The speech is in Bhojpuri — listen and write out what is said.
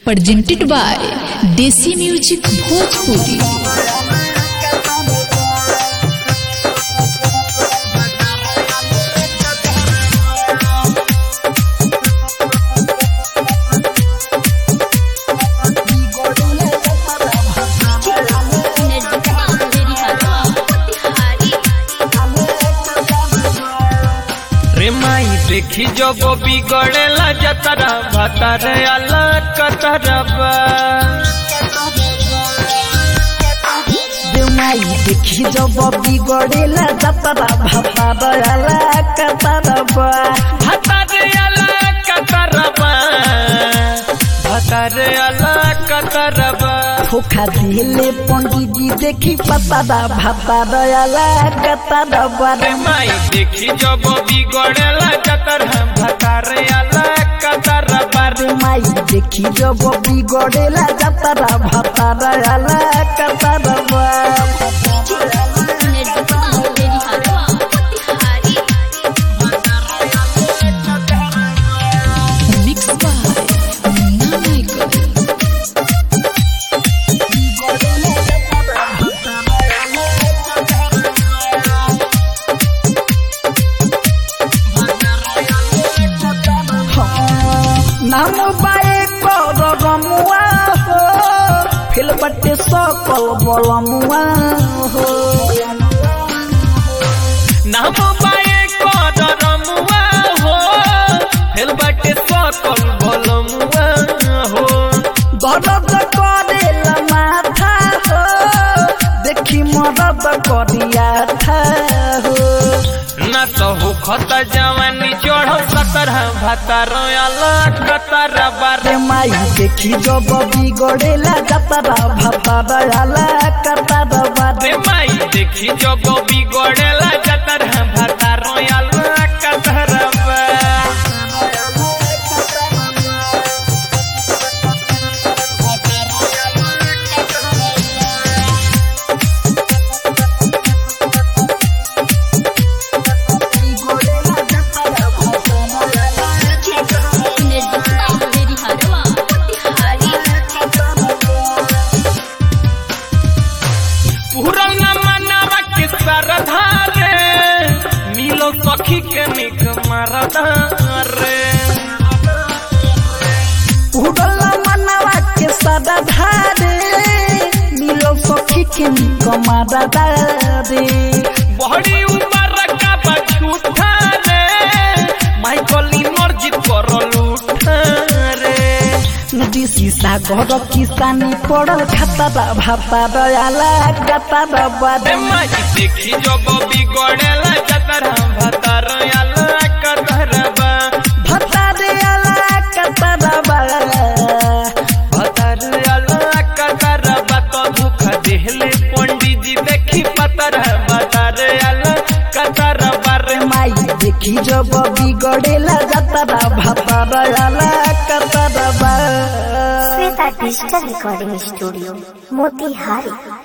presented by Desi Music Bhojpuri. रे माई देखी जब बिगड़ेला जतरा भतरे अला कतरबा देउमाई देखि जब बिगडेला जतरा भाता दयाला कतरबा भतरे अला कतरबा भतरे अला कतरबा धोखा दिले पंडितजी देखि पतरा भाता दयाला कतरबा रे माई देखी जब बिगड़ेला जतरा भतरे अला कतरबा रे देउमाई देखि जब बिगडेला जतरा भाता दयाला कतरबा Mixed by Munna Michael. नाम बाए कर रमुआ हो फिल बटे सकल बलमुआ हो नाम बाए कर रमुआ हो हेलबटे सकल भलमुआ हो दर्द करेला माथा हो देखि मदद करिया था हो न तो हो खत जवानी चढ़ सतर भतर अला कतर बार रे माई देखि जब बिगडेला जतरा भाता दयाला कता दबा रे माई देखी जब बिगड़ेला जतर भतर अला कतर पूरल न मनावा के सरधा रे मिलो सखी के निक मरदा रे उडला मनवा के सदा धारे मिलो सखी के कमादा दारे बड़ी उमर का बछूठा रे माइकल इमर्जित करल उठा रे नदी सागर किसानी पड़ल खाता भाता दयाला गता रे दबारे माई देखी जब बिगड़ेला जतर भतर अला कतरबा भता दयाला गता दबारे भतर अला कतरबा तो दुख देहले पंडित जी देखी पतर भतर अला कतरबा रे माई देखी जब बिगड़ेला जतरा भाता दयाला गता दबारे Shweta digital recording studio Motihari